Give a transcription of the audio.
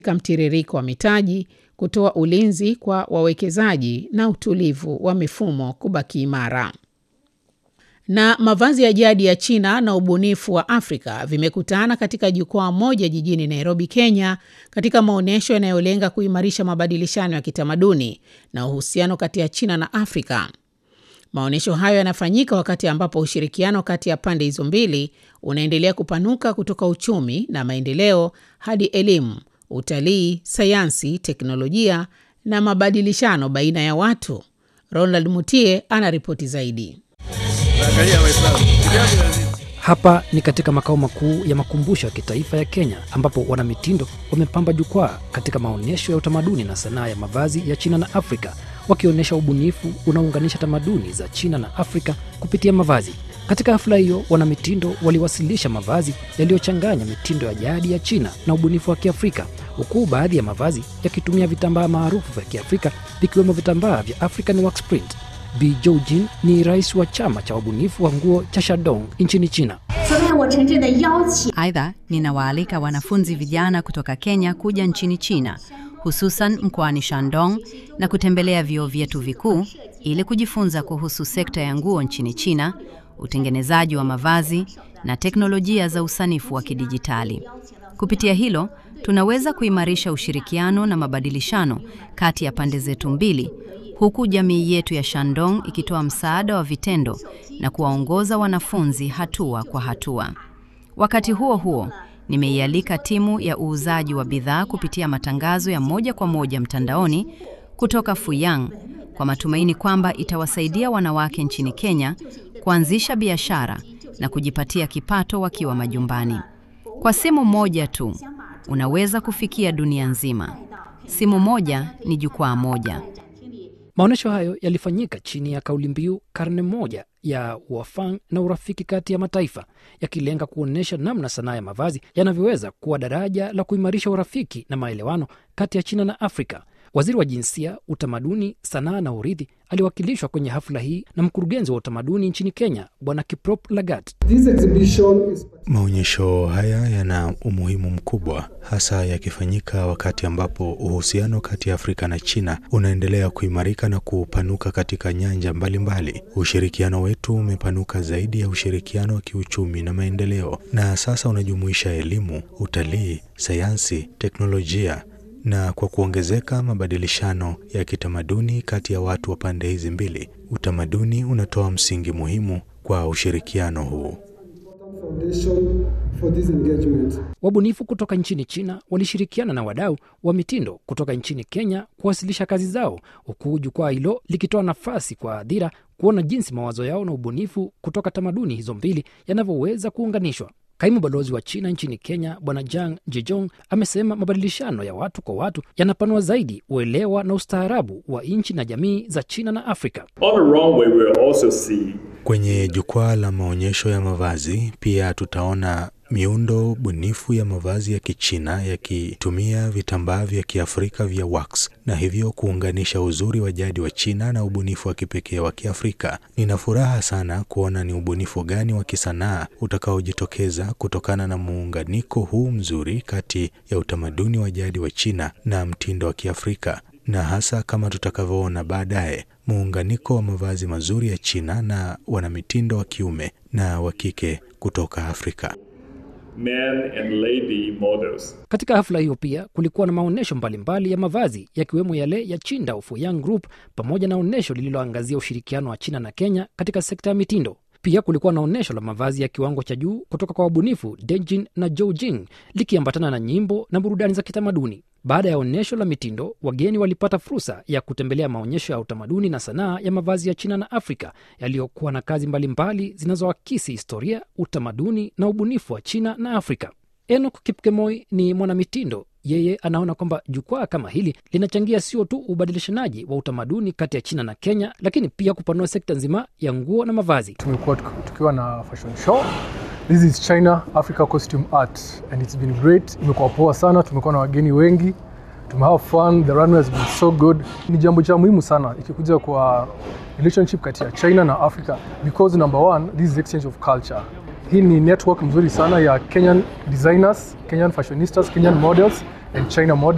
mtiririko wa mitaji, kutoa ulinzi kwa wawekezaji na utulivu wa mifumo kubaki imara. Na mavazi ya jadi ya China na ubunifu wa Afrika vimekutana katika jukwaa moja jijini Nairobi, Kenya, katika maonyesho yanayolenga kuimarisha mabadilishano ya kitamaduni na uhusiano kati ya China na Afrika. Maonyesho hayo yanafanyika wakati ambapo ushirikiano kati ya pande hizo mbili unaendelea kupanuka kutoka uchumi na maendeleo hadi elimu, utalii, sayansi, teknolojia na mabadilishano baina ya watu. Ronald Mutie ana ripoti zaidi. Hapa ni katika makao makuu ya makumbusho ya kitaifa ya Kenya ambapo wanamitindo wamepamba jukwaa katika maonyesho ya utamaduni na sanaa ya mavazi ya China na Afrika wakionyesha ubunifu unaounganisha tamaduni za China na Afrika kupitia mavazi. Katika hafla hiyo, wanamitindo waliwasilisha mavazi yaliyochanganya mitindo ya jadi ya China na ubunifu wa Kiafrika, huku baadhi ya mavazi yakitumia vitambaa maarufu vya Kiafrika vikiwemo vitambaa vya African Wax Print. Bi Joujin ni rais wa chama cha wabunifu wa nguo cha Shandong nchini China. Aidha, ninawaalika wanafunzi vijana kutoka Kenya kuja nchini China, hususan mkoani Shandong na kutembelea vyuo vyetu vikuu ili kujifunza kuhusu sekta ya nguo nchini China, utengenezaji wa mavazi na teknolojia za usanifu wa kidijitali. Kupitia hilo, tunaweza kuimarisha ushirikiano na mabadilishano kati ya pande zetu mbili huku jamii yetu ya Shandong ikitoa msaada wa vitendo na kuwaongoza wanafunzi hatua kwa hatua. Wakati huo huo, nimeialika timu ya uuzaji wa bidhaa kupitia matangazo ya moja kwa moja mtandaoni kutoka Fuyang kwa matumaini kwamba itawasaidia wanawake nchini Kenya kuanzisha biashara na kujipatia kipato wakiwa majumbani. Kwa simu moja tu unaweza kufikia dunia nzima. Simu moja ni jukwaa moja. Maonyesho hayo yalifanyika chini ya kauli mbiu karne moja ya uafang na urafiki kati ya mataifa, yakilenga kuonyesha namna sanaa ya mavazi yanavyoweza kuwa daraja la kuimarisha urafiki na maelewano kati ya China na Afrika. Waziri wa Jinsia, Utamaduni, Sanaa na Urithi aliwakilishwa kwenye hafla hii na mkurugenzi wa utamaduni nchini Kenya, Bwana Kiprop Lagat. Maonyesho haya yana umuhimu mkubwa, hasa yakifanyika wakati ambapo uhusiano kati ya Afrika na China unaendelea kuimarika na kupanuka katika nyanja mbalimbali mbali. Ushirikiano wetu umepanuka zaidi ya ushirikiano wa kiuchumi na maendeleo, na sasa unajumuisha elimu, utalii, sayansi, teknolojia na kwa kuongezeka mabadilishano ya kitamaduni kati ya watu wa pande hizi mbili, utamaduni unatoa msingi muhimu kwa ushirikiano huu. Wabunifu kutoka nchini China walishirikiana na wadau wa mitindo kutoka nchini Kenya kuwasilisha kazi zao, huku jukwaa hilo likitoa nafasi kwa hadhira kuona jinsi mawazo yao na ubunifu kutoka tamaduni hizo mbili yanavyoweza kuunganishwa. Kaimu balozi wa China nchini Kenya Bwana Jang Jejong amesema mabadilishano ya watu kwa watu yanapanua zaidi uelewa na ustaarabu wa nchi na jamii za China na Afrika. Kwenye jukwaa la maonyesho ya mavazi pia tutaona miundo bunifu ya mavazi ya Kichina yakitumia vitambaa vya Kiafrika vya wax na hivyo kuunganisha uzuri wa jadi wa China na ubunifu wa kipekee wa Kiafrika. Nina furaha sana kuona ni ubunifu gani wa kisanaa utakaojitokeza kutokana na muunganiko huu mzuri kati ya utamaduni wa jadi wa China na mtindo wa Kiafrika na hasa kama tutakavyoona baadaye muunganiko wa mavazi mazuri ya China na wanamitindo wa kiume na wa kike kutoka Afrika. Men and lady models. Katika hafla hiyo pia kulikuwa na maonyesho mbalimbali ya mavazi yakiwemo yale ya Chinda Fuyang Group pamoja na onyesho lililoangazia ushirikiano wa China na Kenya katika sekta ya mitindo. Pia kulikuwa na onyesho la mavazi ya kiwango cha juu kutoka kwa wabunifu Dejin na Joujing likiambatana na nyimbo na burudani za kitamaduni. Baada ya onyesho la mitindo, wageni walipata fursa ya kutembelea maonyesho ya utamaduni na sanaa ya mavazi ya China na Afrika yaliyokuwa na kazi mbalimbali zinazoakisi historia, utamaduni na ubunifu wa China na Afrika. Enoch Kipkemoi ni mwanamitindo. Yeye anaona kwamba jukwaa kama hili linachangia sio tu ubadilishanaji wa utamaduni kati ya China na Kenya, lakini pia kupanua sekta nzima ya nguo na mavazi. Tumekuwa tukiwa na fashion show This is China Africa Costume Art and it's been great. Imekuwa poa sana, tumekuwa na wageni wengi, tume have fun, the runway has been so good. Ni jambo cha muhimu sana ikikuja kwa relationship kati ya China na Africa because number one, this is exchange of culture. Hii ni network mzuri sana ya Kenyan designers, Kenyan fashionistas, Kenyan models and China models.